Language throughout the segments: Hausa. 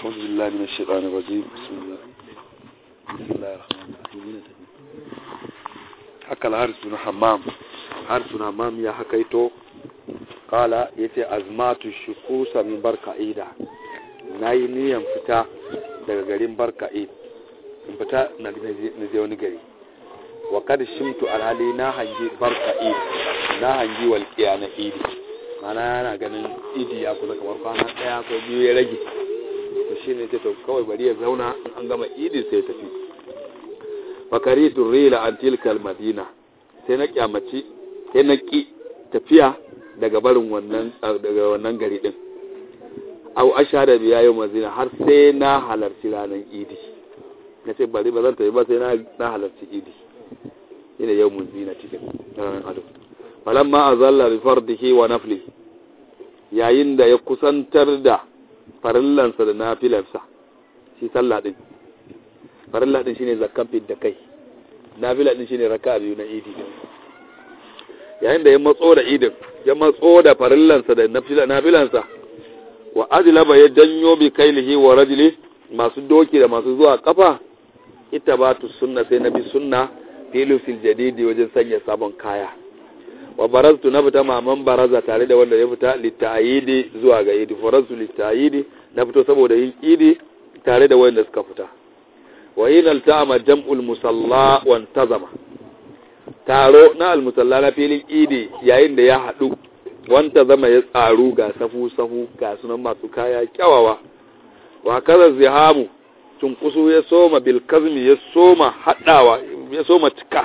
أعوذ بالله من الشيطان الرجيم بسم الله بسم الله الرحمن الرحيم haka al-haris bin hammam haris bin hammam ya hakaito kala yace azmatu shukusa min barka'ida nayi niyan fita daga garin barka'id in fita na je wani gari wa kad shimtu alhali na hangi barka'id na hangi walqiya na idi mana yana ganin idi ya kusa kamar kwana daya ko biyu ya rage to shine ce to kawai bari ya zauna an gama idi sai tafi fakari turrila an tilkal madina sai na kyamaci sai na ki tafiya daga barin wannan daga wannan gari din au ashara biya yau mazina har sai na halarci ranar idi na ce bari ba zan tafi ba sai na halarci idi shine yau mun zina cikin ranar ado falamma azalla bi fardihi wa nafli yayin da ya kusantar da farillansa da nafilarsa shi sallah din farilla din shine zakkan fit da kai nafila din shine raka'a biyu na idi yayin da ya matso da idin ya matso da farillansa da nafila nafilansa wa ajlaba ya janyo bi kailihi wa rajuli masu doki da masu zuwa kafa ita ba tu sunna sai nabi sunna filu fil jadidi wajen sanya sabon kaya wa baraztu na fita maman baraza tare da wanda ya fita littayidi zuwa ga idi faraztu littayidi na fito saboda yin idi tare da wanda suka fita wa yin altama jam'ul musalla wa tazama taro na almusalla na filin idi yayin da ya haɗu wanta zama ya tsaru ga safu safu ga sunan masu kaya kyawawa wa kaza zihamu cunkusu ya soma bilkazmi ya soma haɗawa ya soma cika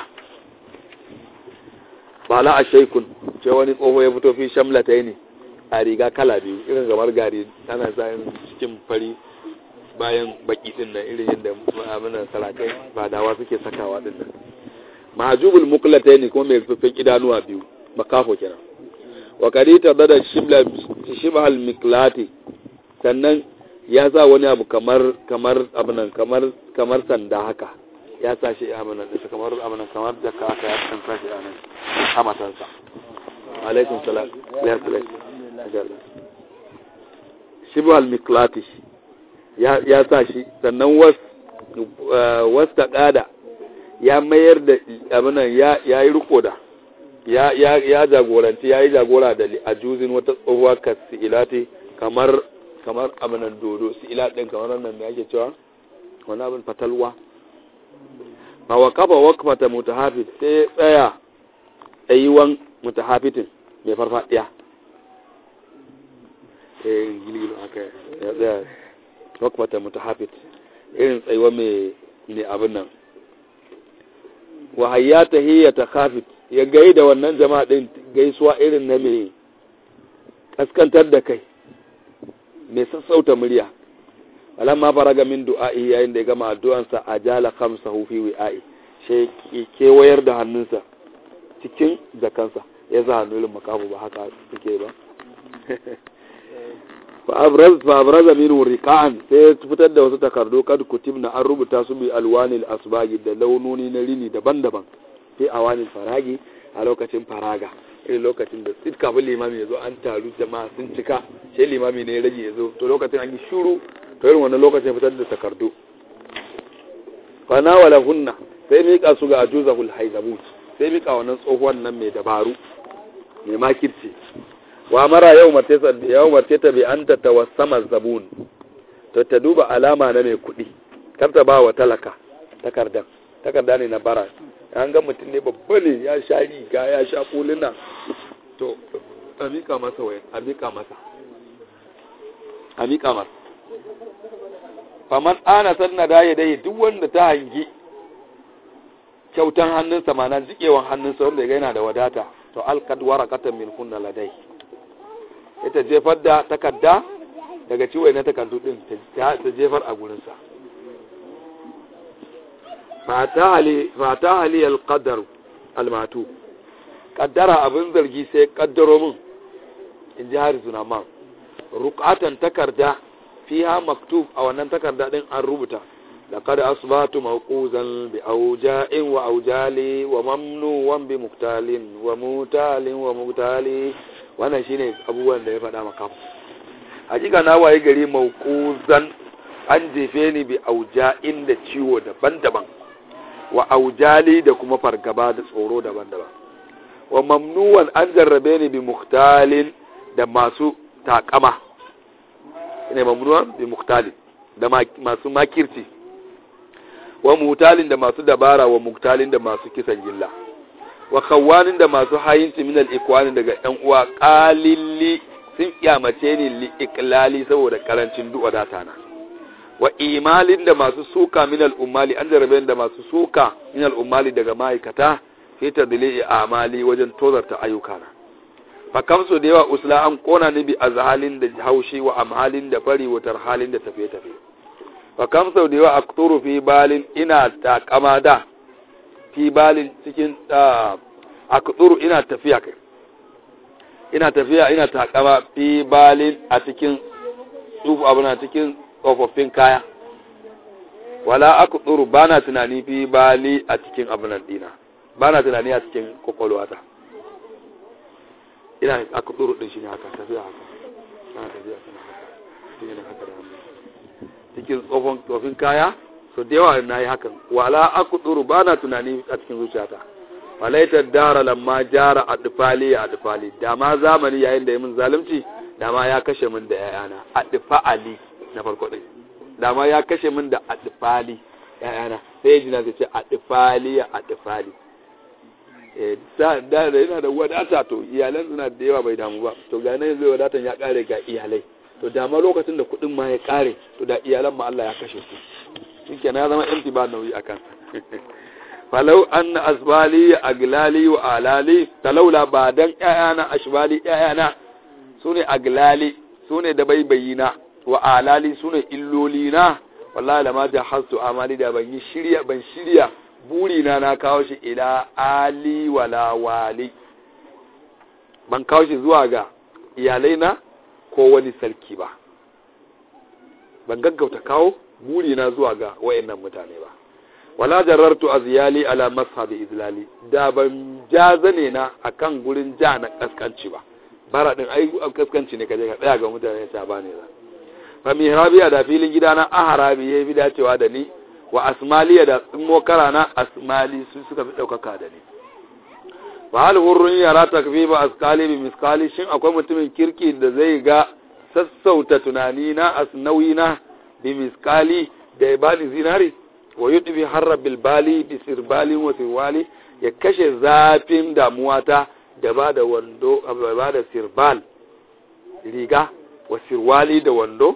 ba la a shaikun ce wani tsoho ya fito fi shamlata ne a riga kala biyu irin gamar gari ana sayin cikin fari bayan baki din nan irin yadda abinan sarakai fadawa suke sakawa din nan mahajubul muklata ne kuma mai rufin idanuwa biyu makafo kenan wa kadita da shibla shibhal miklati sannan ya sa wani abu kamar kamar abinan kamar kamar sanda haka ya sa shi abinan din kamar abinan kamar da ka aka ya san sashi anan hamatansa alaikum salam ya salam shibhal miklati ya sa shi sannan was ta ƙada ya mayar da abinan ya yi riko da ya jagoranci ya yi jagora da ajuzin wata tsohuwa ka si'ilati kamar kamar abinan dodo si'ilat ɗin kamar nan da ake cewa wani abin fatalwa ma wa kafa wakfata mutahafit sai ya tsaya tsayuwan mutahafitin mai farfadiya eh gilgilo haka ya tsaya wakwata mutahafit irin tsayuwa mai abin nan wahayyata hiya ta khafit ya gai da wannan jama'a din gaisuwa irin na mai kaskantar da kai mai sassauta murya alamma faraga min du'a'i yayin da ya gama addu'ansa ajala khamsahu fi wi'a'i sai kewayar da hannunsa cikin jakansa ya sa hannun makafu ba haka suke ba fa'abraza minhu riqa'an sai ya fitar da wasu takardu kad kutibna an rubuta su bi alwanil asbagi da launoni na rini daban-daban fi awanil faragi a lokacin faraga irin lokacin da sit kafin limami ya zo an taru jama'a sun cika sai limami ne ya rage ya zo to lokacin an yi shuru to irin wannan lokacin fitar da takardu fana wala hunna sai mika su ga ajuzahul haizabut sai mika wannan tsohuwan nan mai dabaru mai makirci wa mara yau mace ta bi an ta tawassama zabun to ta duba alama na mai kuɗi kar ta ba wa talaka takardan takarda ne na bara an ga mutum ne babba ne ya sha riga ya sha kulina to a miƙa masa wayan a miƙa masa a miƙa masa faman ana sanna da ya dai duk wanda ta hangi kyautan hannunsa ma na jikewan hannunsa wanda ya yana da wadata to alkad warakatan min kunna ladai ita jefar da takarda daga ciwo na takardu din ta jefar a gurinsa fata hali alƙadar almatu ƙaddara abin zargi sai ƙaddaro min in ji hari man rukatan takarda fiha maktub a wannan takarda din an rubuta لقد أصبحت موقوزا بأوجاء وأوجال وممنوعا بمقتال وموتال ومقتال wannan shine abubuwan da ya faɗa maka hakika na waye gari mauquzan an jefe ni bi auja'in da ciwo daban-daban wa aujali da kuma fargaba da tsoro daban-daban wa mamnuwan an jarrabe ni bi muktalin da masu takama ne mamnuwan bi muktalin da masu makirci wa mutalin da masu dabara wa muktalin da masu kisan gilla wa kawanin da masu hayinci min al-ikwani daga ƴan uwa qalilli sun kiyamace ni li iklali saboda karancin du'a data na wa imalin da masu suka min al-ummali an jarabe da masu suka min al-ummali daga ma'aikata fi tadli'i amali wajen tozarta ayyukana fa kamsu da yawa usla an kona ni bi azhalin da haushi wa amhalin da fari wa tarhalin da tafiye tafiye fa kamsu da yawa akturu fi balin ina takama da fi balin cikin akturu ina tafiya kai ina tafiya ina takama fi balin a cikin tsufu abuna cikin tsofaffin kaya wala akturu bana tunani fi bali a cikin abunan dina bana tunani a cikin kwakwalwata ina aka tsoro din shi ne haka tafiya haka ana tafiya suna haka cikin yana haka da hannu cikin tsofin tsofin kaya so da yawa na yi hakan wala aku tsoro ba na tunani a cikin zuciyata falaitar dara lamma jara a dufali a dufali da ma zamani yayin da ya min zalunci da ma ya kashe min da yayana a dufali na farko ɗin da ma ya kashe min da a dufali yayana sai ya jina zai ce a dufali a dufali da da yana da wadata to iyalan suna da yawa bai damu ba to ga nan zai wadatan ya kare ga iyalai to da ma lokacin da kuɗin ma ya kare to da iyalan ma Allah ya kashe su shike na zama empty ba nauyi a kansa falau anna asbali aglali wa alali talaula ba dan ƴaƴana ashbali ƴaƴana sune aglali sune da baibayina wa alali sune illolina wallahi lama da hasu amali da ban yi shirya ban shirya burina na kawo shi ila ali wala wali ban kawo shi zuwa ga iyalaina ko wani sarki ba ban gaggauta kawo burina zuwa ga wayannan mutane ba wala jarartu aziyali ala mashabi izlali da ban ja zane na akan gurin ja na kaskanci ba bara din ai kaskanci ne kaje ka tsaya ga mutane ta bane za fa mihrabiya da filin gidana aharabi yayi bi dacewa da ni wa asmaliya da tsumokara na asmali su suka fi ɗaukaka da ni wa hal hurrun yara takfiba askali bi miskali shin akwai mutumin kirki da zai ga sassauta tunani na asnawi na bi miskali da ya bani zinari wa yudbi harra bil bali bi sirbali wa sirwali ya kashe zafin damuwata da ba da wando ba da sirbal riga wa sirwali da wando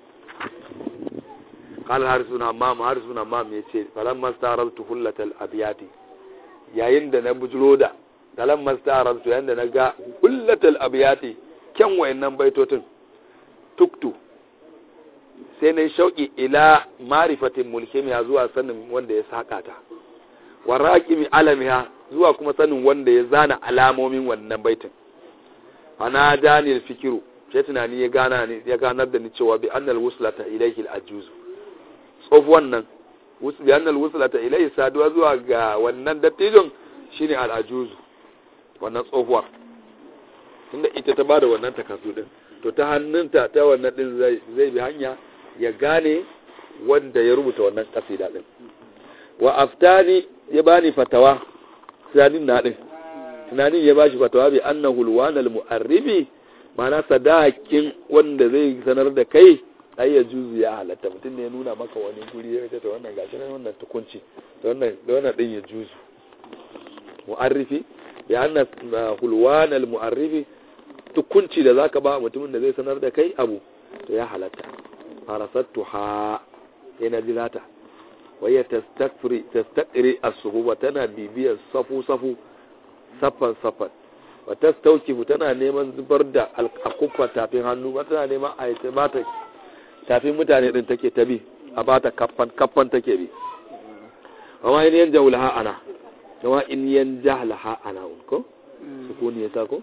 قال حارث حمام حارث حمام yace falamma staraltu hullatal abyati yayin da na bujuro da falamma staraltu yayin da na ga hullatal abyati kyan wayannan baitotin tuktu sai na shauki ila marifatin mulkimiya zuwa sanin wanda ya saka ta wa raqimi alamiha zuwa kuma sanin wanda ya zana alamomin wannan baitin ana danil fikiru sai tunani ya gana ni ya ganar da ni cewa bi annal wuslata ilayhi al-ajuzu tsofuwan nan biyanar wusulata ilai saduwa zuwa ga wannan dattijon shine al'ajuzu wannan tsohuwar tunda ita ta bada wannan takardu din to ta hannunta ta wannan din zai bi hanya ya gane wanda ya rubuta wannan kasida din wa aftani ya bani fatawa tunanin na din tunanin ya bashi fatawa bi annahu alwanal mu'arribi ma'ana sadakin wanda zai sanar da kai ai ya juzu ya halatta mutum ne ya nuna maka wani guri ya ce ta wannan gashi nan wannan tukunci da wannan da wannan din ya juzu mu'arrifi ya anna hulwan al mu'arrifi tukunci da zaka ba mutumin da zai sanar da kai abu to ya halatta farasattu ha yana jirata waya tastakfiri tastakri as-suhuba tana bibiyar safu safu safan safan wa tastawkifu tana neman zubar da alƙakufa tafin hannu ba tana neman a yi ba ta tafin mutane din take ta bi a ba ta kaffan kaffan take bi amma in yan jahul ha ana kuma in yan jahal ha ana un ko sukuni ya sa ko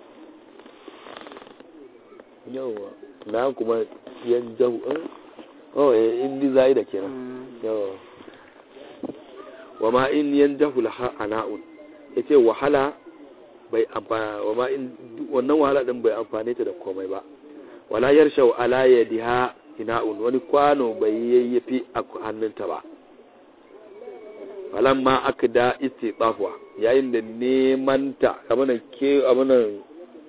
yawa na kuma yan jahu oh eh in di zai da kenan yawa wa ma in yan jahul ha ana un yace wahala bai amfana wa ma in wannan wahala din bai amfane ta da komai ba wala yarshau ala yadiha ina'un wani kwano bai yayyafi a hannunta ba falamma aka da istitafuwa yayin da neman ta kamar ke abunan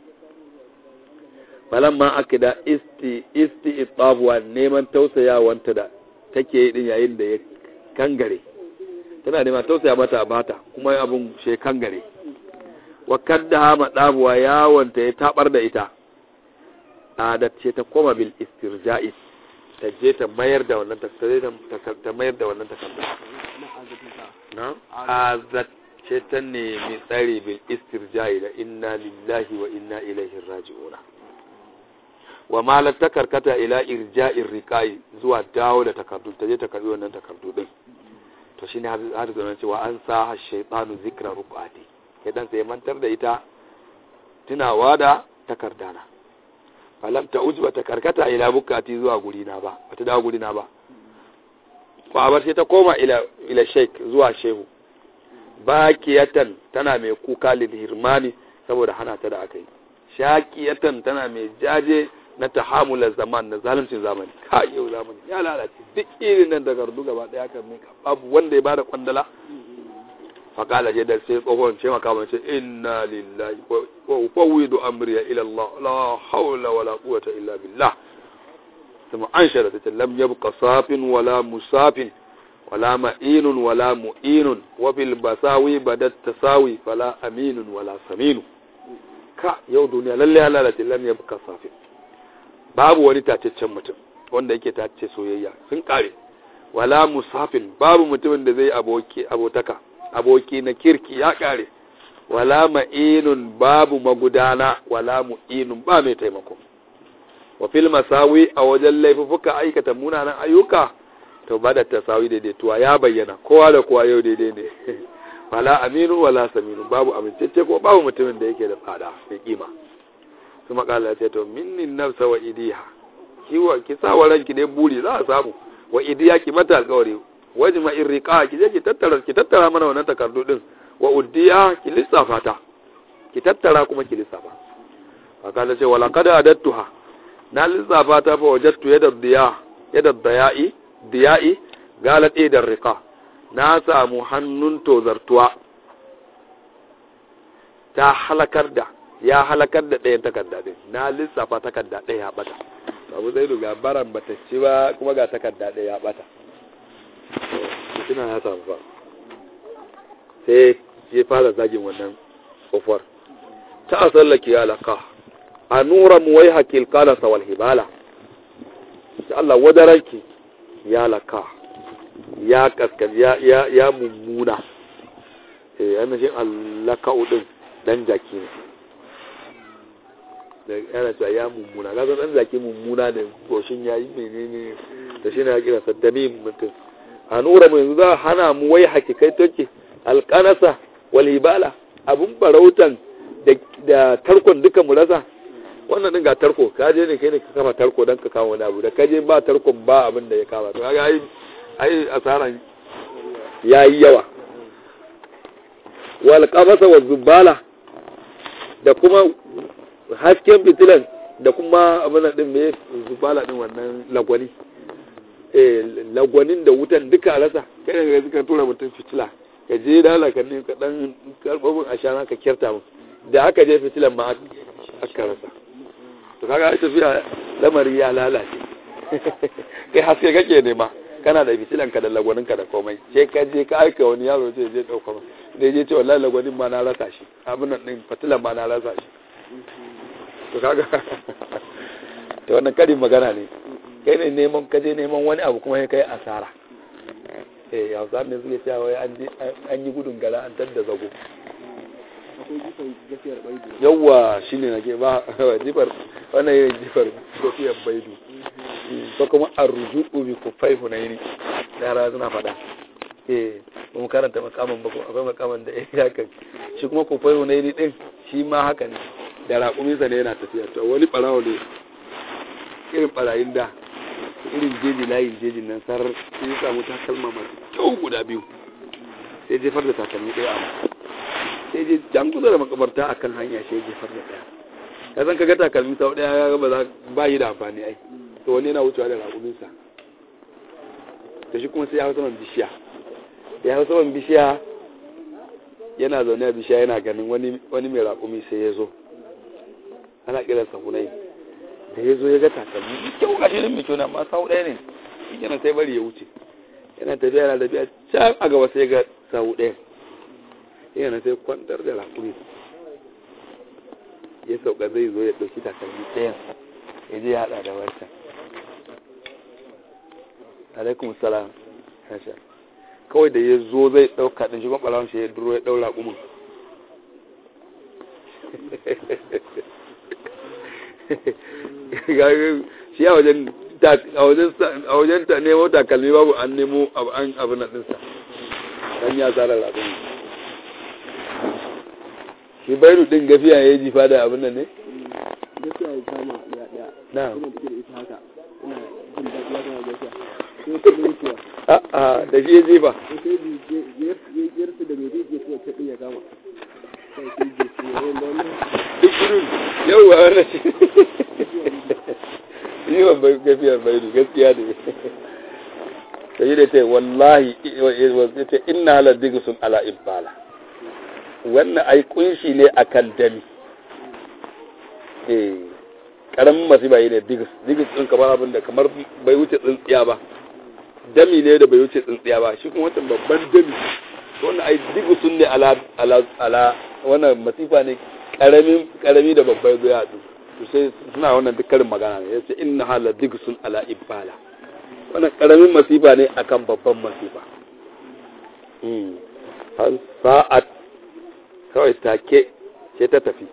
falamma aka da istitafuwa neman tausayawanta da take yi din yayin da ya kangare tana neman tausaya mata a bata kuma abun she kangare wa kadda hama dabuwa yawanta ya tabar da ita adat ce ta koma bil istirja'i ta je ta mayar da wannan ta mayar da wannan takarda na azat ce ta nemi tsari bil istirja'i da inna lillahi wa inna ilaihi raji'una wa malar ta karkata ila irja'in riqai zuwa dawo da takardu ta je ta karbi wannan takardu din to shine har zama cewa an sa shaytanu zikra ruqati idan sai mantar da ita tunawa da takardana falam ta uji bata karkata ila bukati zuwa gurina ba bata dawo gurina ba kwabar sai ta koma ila ila sheik zuwa shehu bakiyatan tana mai kuka lil hirmani saboda hana ta da aka yi shakiyatan tana mai jaje na tahamula zaman na zaluncin zamani ka yau zamani ya lalace duk irin nan da gardu gaba daya kan mika babu wanda ya bada kwandala faƙala ce da sai tsohon ce maka mace inna lillahi wa ufawidu amriya ila Allah la haula wala quwwata illa billah kuma an shara ta lam yabqa safin wala musafin wala ma'inun wala mu'inun wa bil basawi badat tasawi fala aminun wala saminu ka yau duniya lalle halala ce lam yabqa safin babu wani tacaccen mutum wanda yake tace soyayya sun kare wala musafin babu mutumin da zai aboki abotaka aboki na kirki ya kare wala ma'inun babu magudana wala mu'inun ba mai taimako wa fil masawi a wajen laifuka aikata munanan ayyuka to ba da tasawi daidaituwa ya bayyana kowa da kowa yau daidai ne wala aminu wala saminu babu amincece ko babu mutumin da yake da tsada mai kima su makala ce to minnin nafsa wa idiha kiwa ki sa wa ranki dai buri za a samu wa idiya ki mata alƙawari wajma irriqa ki je ki tattara ki tattara mana wannan takardu din wa uddiya ki lissafa ta ki tattara kuma ki lissafa haka ce wala qad adattuha na lissafa ta fa wajadtu yada diya yada diya'i diya'i galat idar riqa na samu hannun tozartuwa ta halakar da ya halakar da ɗayan takarda din na lissafa takarda ɗaya ya bata abu zai ga baran bata ci ba kuma ga takarda ɗaya ya bata fitina ya samu ba sai ya fara zagin wannan kofar ta asallaki ya laka a nura muwai hakil kala sawal hibala ta Allah wadaranki ya laka ya kaskan ya ya ya mummuna eh yana shi allaka udin dan jaki ne da yana cewa ya mummuna ga dan jaki mummuna ne goshin yayi menene da shi ne ya kira saddami mutum a nura mu yanzu za a hana mu wai hakikai take alƙanasa walibala abun farautan da tarkon duka mu rasa wannan din ga tarko ka je ne kai ne ka kama tarko don ka kama wani abu da ka je ba tarkon ba abin da ya kama to kaga ai ai asaran yayi yawa wal qabasa wa zubala da kuma hasken fitilan da kuma abin din me zubala din wannan lagwani lagwanin da wutan duka rasa kai daga suka tura mutum fitila ka je da halaka ne ka dan karbabin a shana ka kyarta mu da aka je fitilan ma aka rasa to kaga ai tafiya lamari ya lalace kai haske kake nema kana da fitilan ka da lagwanin ka da komai sai ka je ka aika wani yaro sai je dauka ma da je ce wallahi lagwanin ma na rasa shi abin nan din fitilan ma na rasa shi to kaga to wannan karin magana ne kai ne neman kaje neman wani abu kuma kai asara eh hausa ne suke cewa wai an yi gudun gara an tadda zago yawwa shine nake ba jifar wannan yin jifar gafiyar baidu ko kuma arruju'u bi kufai hunaini yara suna fada eh mun karanta makaman ba akwai makaman da ya kan shi kuma kufai hunaini din shi ma haka ne da raƙuminsa ne yana tafiya to wani barawo ne irin barayin da irin jeji layin jejin nan sarar sai ya samu takalma masu kyau guda biyu sai jefar da takalmi ɗaya a sai je jan kusa da makabarta a kan hanya sai jefar da ɗaya ka san kaga takalmi sau ɗaya ya ba za ba yi da amfani ai to wani yana wucewa da raƙuminsa to shi kuma sai ya hau saman bishiya ya hau saman bishiya yana zaune a bishiya yana ganin wani mai raƙumi sai ya zo ana kiransa hunai da ya zo ya ga takalmi mai kyau ga shirin mai kyau na masu hau ɗaya ne shi kenan sai bari ya wuce yana tafiya yana tafiya can a gaba sai ga sahu ɗaya yana sai kwantar da raƙumi ya sauka zai zo ya ɗauki takalmi ɗayan ya je ya haɗa da wancan alaikum salam hasha kawai da ya zo zai ɗauka ɗin shi kuma ɓalawun shi ya duro ya ɗaura ƙumin shi a wajen a wajen ta nemo takalmi babu an nemo an abu na ɗinsa dan ya tsara raƙumin shi bairu ɗin gafiya ya yi jifa da abin nan ne? gafiya ya kama ya ɗaya na ina da ita haka ina jin daɗi ya kama gafiya sai ta mutuwa a'a da shi ya jifa sai yarsu da mai zai je kuwa ta ya kama sai sai je su ne wanda wannan duk irin yau wa wannan shi yi wa gafiyar bairu gaskiya ne ta yi da ce wallahi ya ce ina halar digisun ala ibbala wannan ai kunshi ne a kan dami eh karamin masifa yi ne digis digis ɗin kamar abin da kamar bai wuce tsintsiya ba dami ne da bai wuce tsintsiya ba shi kuma wancan babban dami wannan ai digisun ne ala ala ala wannan masifa ne karamin karami da babbai zai haɗu to sai suna wannan duk karin magana ne yace inna hala digisun ala ibala wannan karamin masifa ne akan babban masifa hmm sa'at kawai take sai ta tafi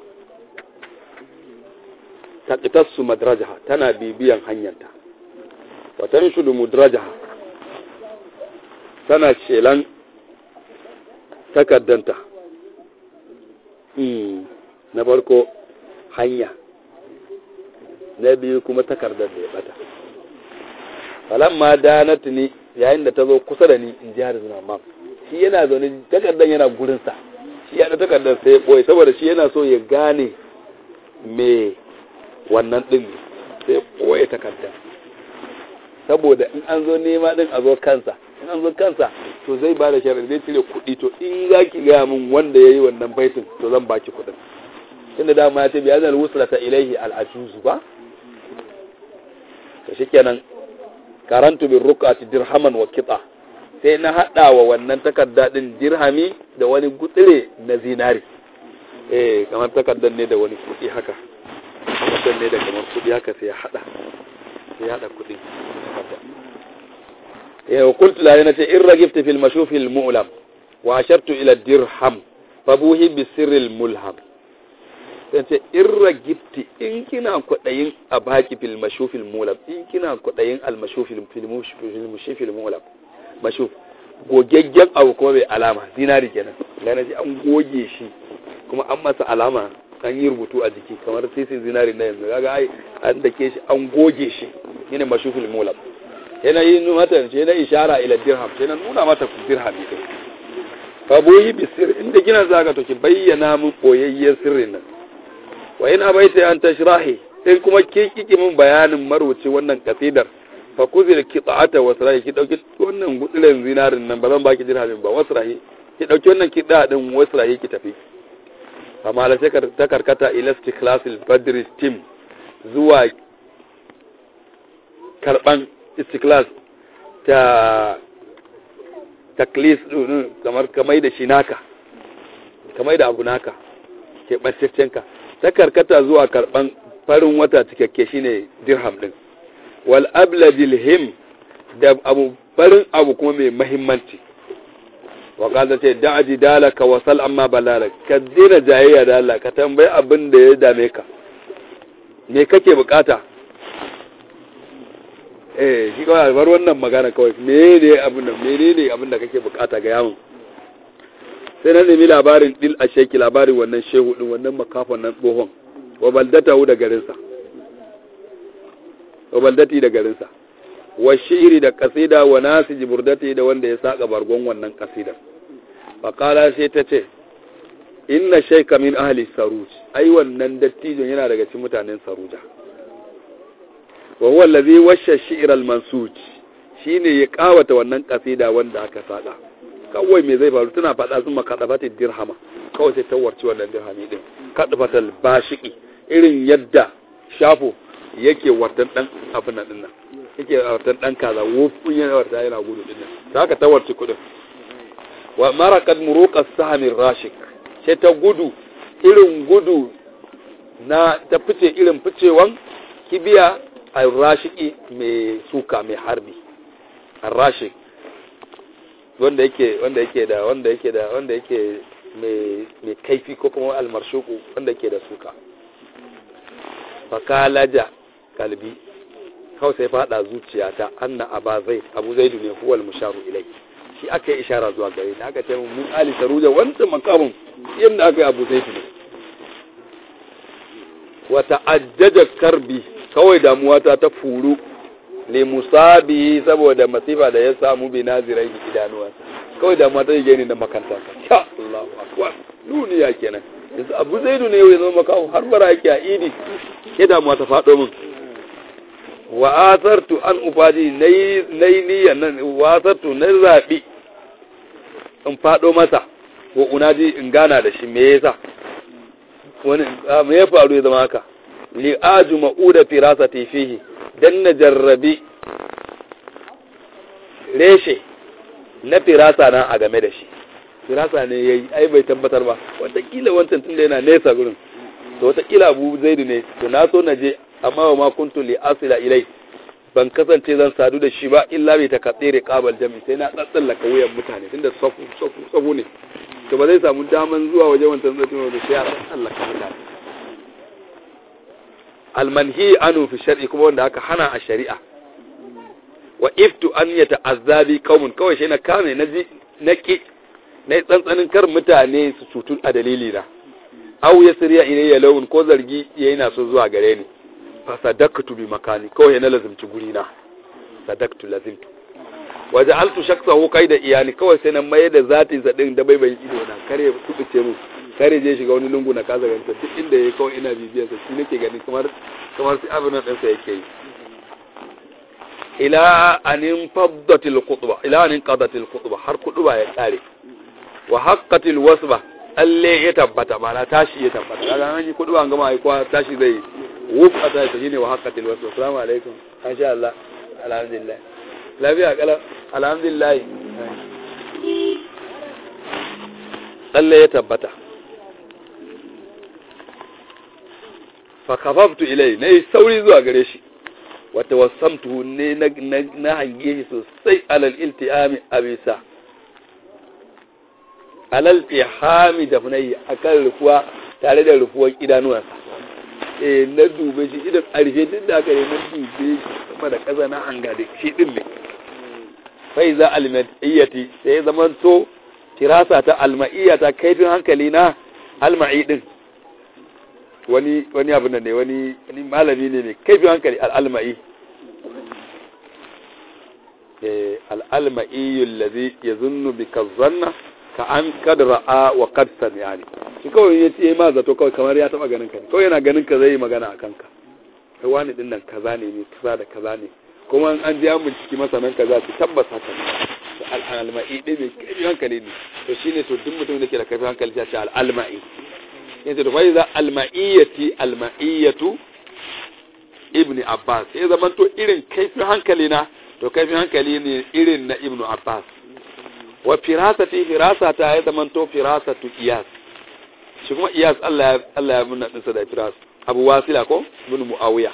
taqitassu madrajaha tana bibiyan hanyarta wa tanshudu mudrajaha tana shelan takaddanta na farko hanya na biyu kuma takardar da ya bata falamma danat ni yayin da ta zo kusa da ni in ji har zuna mam shi yana zaune takardar yana gurinsa shi ya da takardar sai ya ɓoye saboda shi yana so ya gane me wannan ɗin ne sai ya ɓoye takardar saboda in an zo nema ɗin a zo kansa in an zo kansa to zai ba da shari'a zai cire kuɗi to in za ki gaya min wanda ya yi wannan baitin to zan baki kuɗin tunda dama ya ce bi azal wusra ta ilaihi al'ajuzu ba to shikenan karantu bin rukati dirhaman wa kitsa sai na haɗa wa wannan takarda ɗin dirhami da wani gutsire na zinari eh kamar takardar ne da wani kuɗi haka takardar ne da kamar kuɗi haka sai ya haɗa sai ya haɗa kuɗi eh wa qultu la yana ce in ragibta fil mashuf al mu'lam wa ashartu ila dirham fabuhi bi sirril mulham sai ce in ragibti in kina kwaɗayin a baki fil mashufil mulam in kina kwaɗayin al mashufil fil mulam mashuf gogaggen abu kuma bai alama zinari kenan gane shi an goge shi kuma an masa alama an yi rubutu a jiki kamar sisin zinari na yanzu kaga ai an dake shi an goge shi shine mashufil mulam yana yi mata shi na ishara ila dirham shi na nuna mata dirham ne fa boyi bisir inda kina zaka to ki bayyana mun boyayyen sirrin nan wa in abaita an tashrahi in kuma ke kike min bayanin maruci wannan kasidar fa kuzil qita'ata wasrahi ki dauki wannan gudiren zinarin nan ba zan baki dirhamin ba wasrahi ki dauki wannan kida din wasrahi ki tafi amma la sai ta karkata ila istiklasil badr team zuwa karban istiklas ta taklis kamar kamai da shi naka kamai da abu naka ke ɓantaccenka ta karkata zuwa karɓan farin wata cikakke shine dirham ɗin wal abladil him da abu farin abu kuma mai mahimmanci wa kaza ce da'aji dalaka wa sal amma balala ka dina jayayya da Allah ka tambayi abin da ya dame ka me kake bukata eh shi kawai bar wannan magana kawai menene abin da menene abin da kake bukata ga yamin sai na nemi labarin dil a sheki labarin wannan shehu din wannan makafan nan tsohon wa baldatahu da garinsa wa baldati da garinsa wa shiri da kasida wa nasi jiburdati da wanda ya saka bargon wannan kasida fa qala sai ta ce inna shayka min ahli saruj ai wannan dattijon yana daga cikin mutanen saruja wa huwa allazi washa shi'r al-mansuj shine ya kawata wannan kasida wanda aka saka kawai me zai faru tana faɗa sun makadafatin dirhama kawai sai tawarci wannan dirhami din kadafatal bashiki irin yadda shafo yake wartan dan abin nan dinnan yake wartan dan kaza wufun yana warta yana gudu dinnan ta haka tawarci kudin wa maraqad muruqa sahmin rashik sai ta gudu irin gudu na ta fice irin ficewan kibiya a rashiki mai suka mai harbi a rashik wanda yake wanda yake da wanda yake da wanda yake mai mai kaifi ko kuma almarshuku wanda yake da suka fakalaja kalbi kawai sai fada zuciyata anna aba zaid abu zaidu ne huwal musharu ilai shi aka yi ishara zuwa gare ni aka ce mun ali saruja wancan makamun yadda aka yi abu zaidu ne wa ta'ajjaja karbi kawai damuwata ta furu le musabi saboda masifa da ya samu bi nazirai idanuwa kawai damuwa ta yi ni da makanta sha Allahu akbar duniya kenan yanzu abu zaidu ne ya zama makawo har bara yake a idi ke damuwa ta faɗo min wa asartu an ufaji nayi niyan nan wa asartu na zaɓi in faɗo masa wa unaji in gana da shi me yasa wani me ya faru ya zama haka li aju ma'uda firasati fihi dan na jarrabi reshe na firasa na a game da shi firasa ne yayi ai bai tabbatar ba wataƙila wancan tunda yana nesa gurin to wataƙila abu zaidu ne to na so na je amma wa ma kuntu li asila ilai ban kasance zan sadu da shi ba illa bai ta katsere kabal jami sai na tsatsallaka wuyan mutane tunda safu safu safu ne to ba zai samu daman zuwa waje wancan zai tuno da sai ya tsallaka mutane almanhi anu fi shar'i kuma wanda aka hana a shari'a wa iftu an ya ta'azzabi qaumun kawai shi na kame na ji na ki na tsantsanin kar mutane su cutu a dalili na aw yasriya ilayya lawun ko zargi yayi na so zuwa gare ni fa sadaqtu bi makani kawai na lazimci guri na sadaqtu lazimtu wa ja'altu shaksahu qaida iyani kawai sai na mai da zatin sa din da bai bai ido na kare kubuce mu kare je shiga wani lungu na kasa ganta duk inda yayi kawai ina bibiyar sa shi nake gani kamar kamar sai abin nan sa yake yi ila anin faddatil khutba ila anin qadatil khutba har khutba ya kare wa haqqatil wasba alle ya tabbata mana tashi ya tabbata kaga an yi khutba an gama ai kwa tashi zai wuf a tashi shine wa haqqatil wasba assalamu alaikum insha Allah alhamdulillah lafiya kala alhamdulillah alle ya tabbata fa kafaftu ilai nayi sauri zuwa gare shi wata wasamtu ne na hange shi sosai alal iltihami abisa alal iltihami da funayi akan rufuwa tare da rufuwar idanuwansa eh na dube shi idan a rufe duk da aka yi na dube shi sama da ƙasa na hanga da shi din ne fai za alma'iyyati sai ya zama to kirasa ta alma'iyyata kaifin hankali na alma'i din wani wani abin da ne wani wani malami ne mai kaifin hankali al'alma'i al'alma'i yallazi ya zunnu bi kazzanna ka an kad ra'a wa kad sami'ani shi kawai ya ce ma zato kawai kamar ya taba ganin ka kawai yana ganin ka zai yi magana akan ka kai wani din nan kaza ne ne kaza da kaza ne kuma an ji an binciki masanan kaza su tabbata haka ne al'alma'i ɗin mai kaifin hankali ne to shine to duk mutum da ke da kaifin hankali ya ce al'alma'i yanzu da faiza alma'iyyati alma'iyyatu ibni abbas sai zaman to irin kaifin hankali na to kaifin hankali ne irin na ibnu abbas wa firasati firasata ya zaman to firasatu iyas shi kuma iyas Allah ya Allah ya munna dinsa da firas abu wasila ko ibn muawiya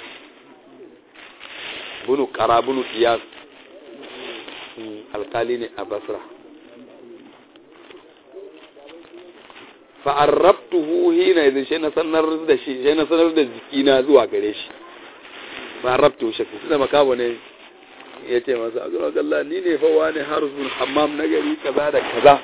ibn qarabun iyas alkali ne a basra fa'arrabtuhu hina idan shi na sanar da shi shi na sanar da jikina zuwa gare shi fa'arrabtuhu shakku suna makawo ne ya ce masa a zuwa galla ni ne fa wani harsun hammam na gari kaza da kaza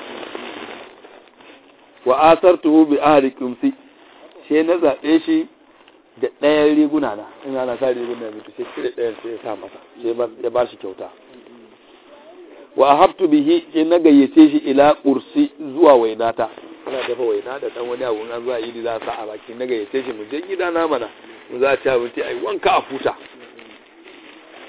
wa asartuhu bi ahli kumsi shi na zaɓe shi da ɗayan riguna na ina na sa riguna ya mutu sai cire ɗayan sai ya sa masa sai ya ba shi kyauta wa ahabtu bihi sai na gayyace shi ila kursi zuwa wainata ana dafa waina da dan wani abu an zuwa yi za a sa a baki na gayyace shi mu je gida na mana mu za a ci abinci ai wanka a futa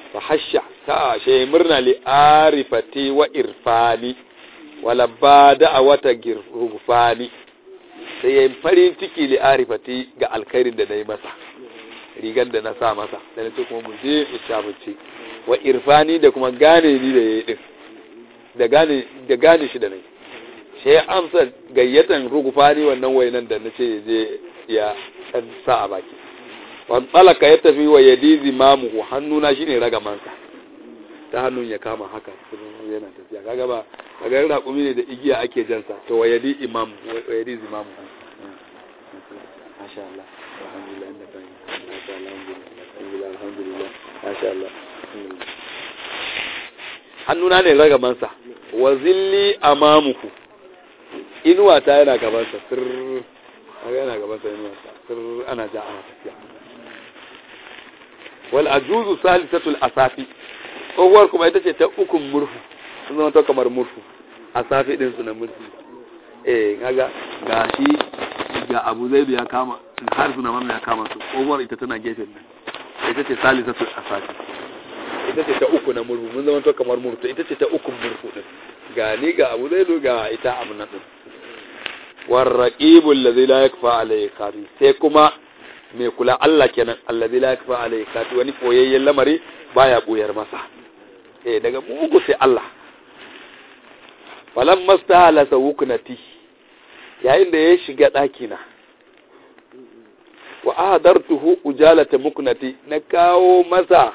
fa hasha ta she murna li arifati wa irfani wala bada a wata girfani sai ya farin ciki li arifati ga alkhairin da na yi masa rigar da na sa masa da na ce kuma mu je mu ci abinci wa irfani da kuma gane ni da ya yi din da gane da gane shi da nai sai ya amsa gayyatan rugufani wannan wainan da na ce je ya dan sa a baki wan talaka ya tafi wa yadi zimamu hannuna shine ragamansa ta hannun ya kama haka yana tafiya kaga ba kaga yana raƙumi ne da igiya ake jansa to wa yadi imam wa yadi zimamu masha Allah alhamdulillah inda kai masha Allah alhamdulillah alhamdulillah masha Allah hannuna ne ragamansa wa zilli amamuhu inuwa ta yana gabansa sir kaga yana gabansa inuwa ta sir ana ja ana tafiya wal ajuzu salisatul asafi tsohuwar kuma ita ce ta ukun murfu sun zama ta kamar murfu asafi din su na murfu eh kaga ga shi ga abu zai ya kama har suna mamma ya kama su tsohuwar ita tana gefen nan ita ce salisatul asafi ita ce ta uku na murfu mun zama ta kamar murfu ita ce ta ukun murfu din ga ni ga abu zai ga ita abu na din warraqibul ladzi la yakfa alayhi khafi sai kuma mai kula Allah kenan allazi la yakfa alayhi kati wani koyayyen lamari baya buyar masa eh daga mugu sai Allah falam mastahala sawuknati yayin da ya shiga daki na wa ahadartuhu ujalata muknati na kawo masa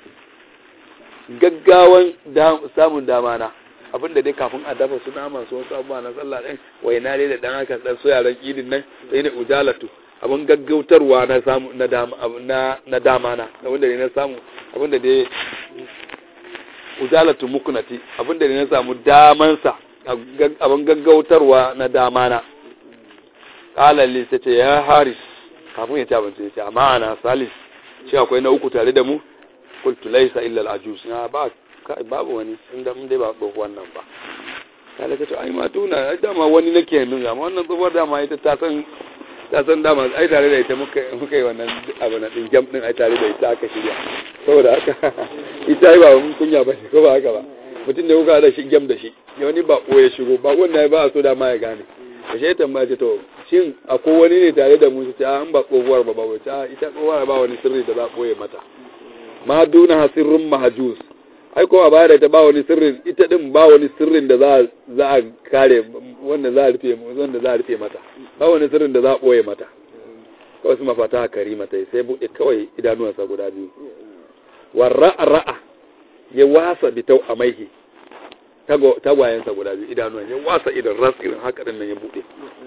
gaggawan samun damana abinda dai kafin a dafa su nama su wasu abubuwa na sallah ɗin waina dai da ɗan haka ɗan soyaran idin nan sai ne ujalatu abin gaggautarwa na samu na dama na na dama na abinda ne na samu abinda dai ujalatu muknati abinda ne na samu daman sa abin gaggautarwa na dama na qala li sace ya haris kafin ya ci abinci ya ce amma ana salis shi akwai na uku tare da mu qultu laysa illa al-ajuz na ba babu wani inda mun dai ba tsohuwar wannan ba kala ta to ai ma tuna dama wani nake nuna amma wannan tsohuwar dama ita ta san ta san dama ai tare da ita muka muka yi wannan abu na din jam din ai tare da ita aka shirya saboda haka ita ai ba mun kunya ba ko ba haka ba mutum da kuka da shi jam da shi ya wani ba ya shigo ba wanda ba so dama ya gane da shi tambaya ce to shin akwai wani ne tare da mu ta an ba tsohuwar ba ba ta ita tsohuwar ba wani sirri da za a koye mata ma duna sirrun mahajus ai kuma baya da ta ba wani sirrin ita din ba wani sirrin da za za a kare wanda za a rufe wanda za a rufe mata ba wani sirrin da za a boye mata kawai su mafata karima ta sai bude kawai idanuwansa guda biyu warra ra'a ya wasa bitau a maihi tagwayensa guda biyu idanuwan ya wasa idan ras irin haka din nan ya bude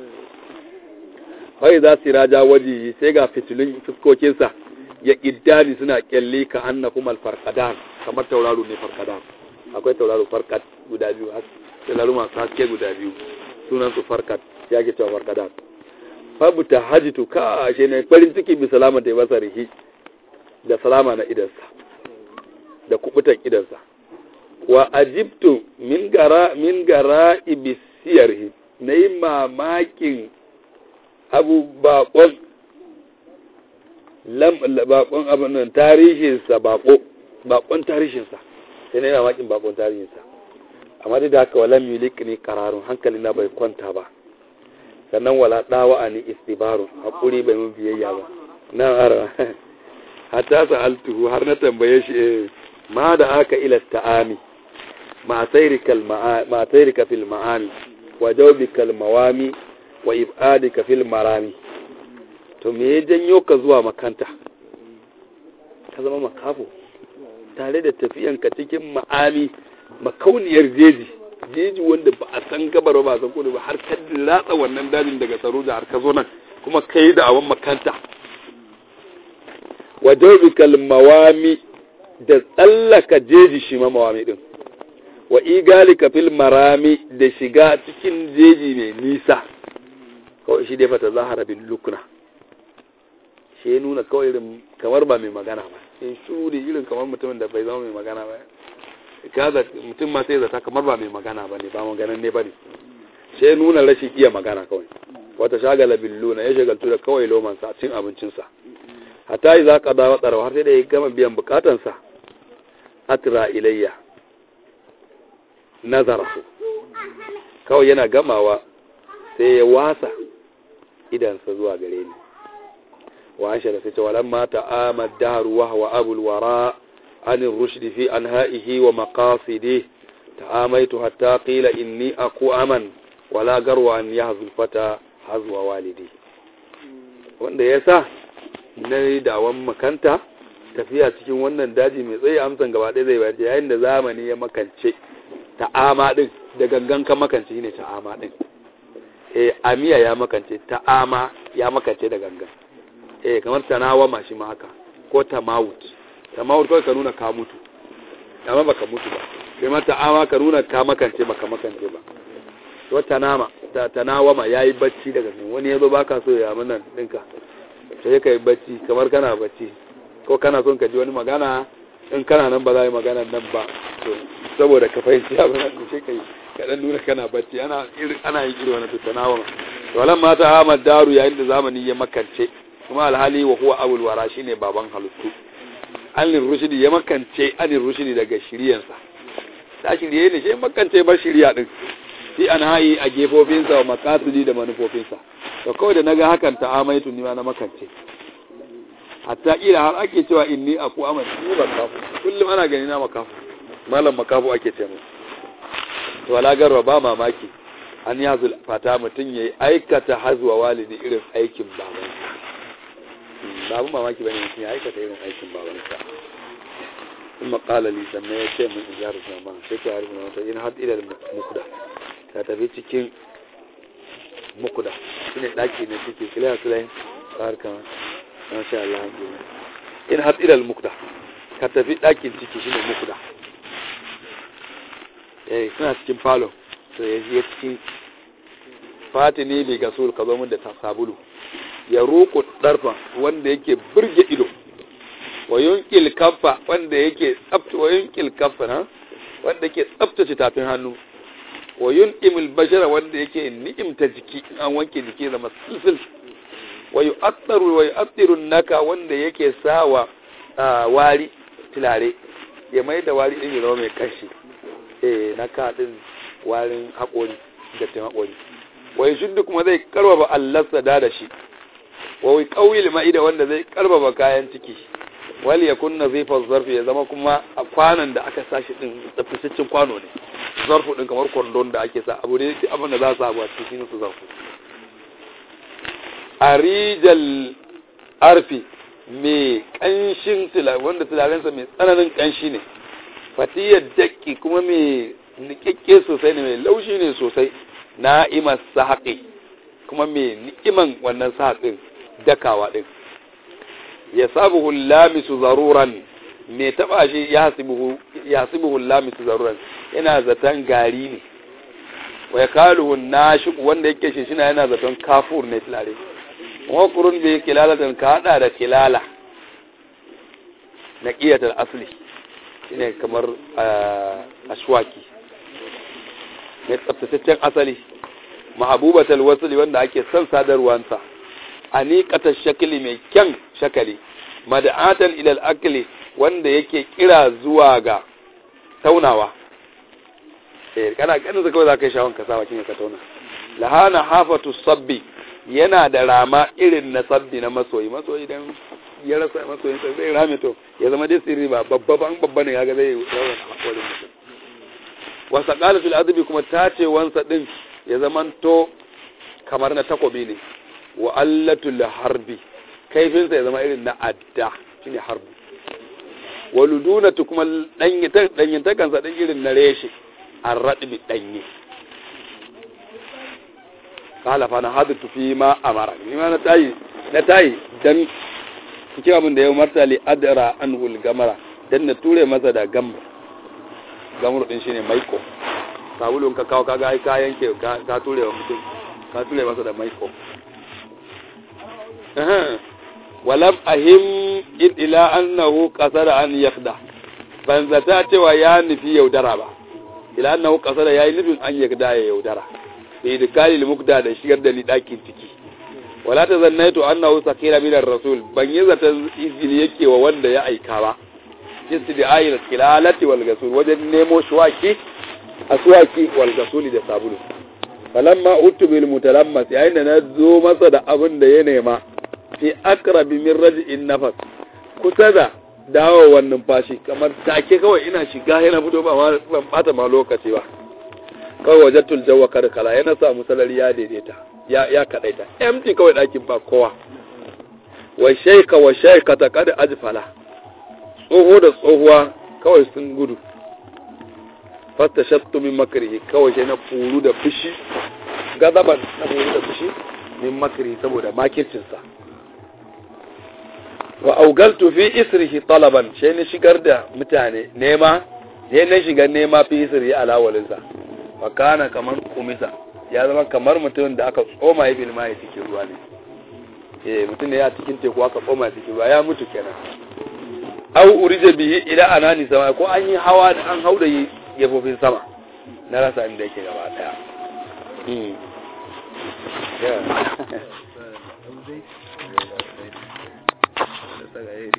wai za su raja waje sai ga fitilun fuskokinsa ya kiddani suna kyalli ka anna kuma alfarqadan kamar tauraro ne farqadan akwai tauraro farqat guda biyu tauraro masu haske guda biyu sunan su farqat ya ke cewa farqadan fabuta hajitu ka ashe ne farin ciki bi salama da basa rihi da salama na idansa da kubutan idansa wa ajibtu min gara min gara ibisiyarhi nayi mamakin abu bakon bakon abin nan tarihinsa bako bakon tarihinsa sai na yana makin bakon tarihinsa amma dai da haka wala milik ne kararun hankali na bai kwanta ba sannan wala dawa a ni istibarun hakuri bai mun biyayya ba na ara hatta sa'altuhu har na tambaye shi ma da aka ila ta'ami ma sayrika ma sayrika fil ma'ani wa jawbika mawami wa ibadika fil marami to me ya janyo ka zuwa makanta ka zama makafo tare da tafiyanka cikin ma'ami makauniyar jeji jeji wanda ba a san gabar ba san kudu ba har ka latsa wannan dajin daga tsaro da har ka zo nan kuma kai da awan makanta wa dawbikal mawami da tsallaka jeji shi ma mawami din wa igalika fil marami da shiga cikin jeji mai nisa kawai shi dai fata zahara bin lukna shi ya nuna kawai irin kamar ba mai magana ba in shuri irin kamar mutumin da bai zama mai magana ba kaza mutum ma sai zata kamar ba mai magana ba ne ba maganan ne ba ne shi ya nuna rashin iya magana kawai wata shagala bin luna ya shagaltu da kawai lomansa cin abincinsa hatta yi za ka dawo tsarawa har sai da ya gama biyan bukatansa atra ilayya nazarahu kawai yana gamawa sai ya wasa idansa zuwa gare ni wa an shara sai ce walan ma ta'amad dahru wa huwa abul wara an rushdi fi anha'ihi wa maqasidi ta'amaitu hatta qila inni aku aman wala garwa an yahzul fata hazwa walidi wanda yasa na dawon makanta tafiya cikin wannan daji mai tsaye amsan gaba ɗaya zai bayar yayin da zamani ya makance ta'ama din da gangan ka makance ne ta'ama din eh amiya ya makance ta'ama ya makance da gangan eh kamar tanawama shi ma haka ko tamawut tamawut kawai ka nuna ka mutu amma baka mutu ba sai ma ta'ama ka nuna ka makance baka makance ba to tanama ta tanawama yayi bacci daga gangan wani yazo baka so ya mun nan dinka sai ka yi bacci kamar kana bacci ko kana son ka ji wani magana in kana nan ba za a yi magana nan ba to saboda ka fahimci abin da sai kai ka dan nuna kana bacci ana irin ana yin irin wannan tattaunawa to walan mata Ahmad Daru yayin da zamani ya makance kuma alhali wa huwa abul wara shine baban halittu alin rushidi ya makance alin rushidi daga shiriyansa ta shirye ne shi makance bar shiriya din fi an hayi a gefofinsa wa makasudi da manufofinsa to kawai da naga hakan ta amaitu ni ma na makance hatta kila har ake cewa inni aku amal ni ba kafu kullum ana gani na makafu malam makafu ake ce mu to ala garwa ba mamaki an yazul fata mutun yayi aikata hazwa walidi irin aikin babansa babu mamaki bane mutun ya aikata irin aikin babansa kuma qala li sannan ya ce mun ijar sama sai ka harfi wata in had ila mukuda ka tafi cikin mukuda shine daki ne cikin kila sulai barkan masha Allah in har ilal mukda ka tafi ɗakin ciki shine mukda eh suna cikin falo to ya je cikin fatini bi gasul ka zo mun da sabulu ya roƙo darfa wanda yake burge ido wa yunkil kaffa wanda yake tsafta wa yunkil kaffa na wanda yake tsaftace tafin hannu wa yunqimul bashara wanda yake ni'imta jiki an wanke jiki zama silsil wa yu'attaru wa yu'attiru naka wanda yake sawa wari tilare ya mai da wari din ya zama mai kashi eh naka din warin haƙori da tin haƙori wa yashuddu kuma zai karbaba Allah sada da shi wa wai qawil ma'ida wanda zai karbaba kayan ciki wal yakun nazifa zarfi ya zama kuma a kwanan da aka sashi din tsaftataccen kwano ne zarfu din kamar kwandon da ake sa abu ne abin da za su samu a cikin su zarfu arijal arfi mai kanshin wanda tularensa mai tsananin kanshi ne fatiyar dakki kuma mai nikakke sosai ne mai laushi ne sosai na'imar sahaƙi kuma mai ni'iman wannan sahaƙin dakawa ɗin ya sabuhu lamisu zaruran mai taɓa shi ya hasibuhu lamisu zaruran yana zaton gari ne wa ya kaluhu na wanda yake shi shi yana zaton kafur ne tilare wakurun bai kilalatan ka hada da kilala na ƙiyatar asali shine kamar ashwaki mai tsaftataccen asali mahabubatal wasuli wanda ake son sadarwansa aniqatar shakli mai kyan shakali mad'atan ilal akli wanda yake kira zuwa ga taunawa eh kana ganin kawai za ka yi shawon ka sa bakin ka tauna lahana hafatu sabbi yana da rama irin na sabbi na masoyi masoyi dan ya rasa masoyin sa zai rame to ya zama dai sirri ba babba ban babba ne kaga zai rawan hakorin mutum wa saqala fil adbi kuma tace wansa din ya zaman to kamar na takobi ne wa allatul harbi kaifin sa ya zama irin na adda shine harbi wa ludunatu kuma danyi danyin takansa din irin na reshe arradbi danye kala fa na hadatu fi ma amara ni ma na tayi na tayi dan kike abin da ya umarta li adra anhul gamara dan na ture masa da gamr gamr din shine maiko sabulun ka kawo kaga ai ka yanke ka ture wa mutum ka ture masa da maiko walam ahim ila annahu qasara an yakhda ban zata cewa ya nufi yaudara ba ila annahu qasara yayi nufin an yakda ya yaudara bi idkali mukda da shigar da ni dakin ciki wala ta zannaitu annahu sakira min ar-rasul ban yi zata izini yake wa wanda ya aika ba istida'il kilalati wal gasul wajen nemo shuwaki aswaki wal gasuli da sabulu falamma utu bil mutalammas yayin da na zo masa da abin da ya nema fi akrabi min raj'in nafas kusa da dawowar numfashi kamar take kawai ina shiga yana fito ba ma ban bata ma lokaci ba kawai wajatul jawwa karkala yana samu salari ya daidaita ya ya kadaita empty kawai dakin ba kowa wa shaika wa shaika ta kada ajfala tsoho da tsohuwa kawai sun gudu fasta shattu min makrihi kawai sai na furu da fushi gazaban na furu da fushi min makrihi saboda makircinsa wa augaltu fi isrihi talaban sai na shigar da mutane nema sai na shigar nema fi isrihi alawalinsa fa kana kamar kumisa ya zama kamar mutum da aka tsoma ya bilma ya cikin ruwa ne eh mutum ne ya cikin teku aka tsoma ya cikin ruwa ya mutu kenan au urije bihi ila anani sama ko an yi hawa da an hauda yi gefofin sama na rasa inda yake gaba daya yeah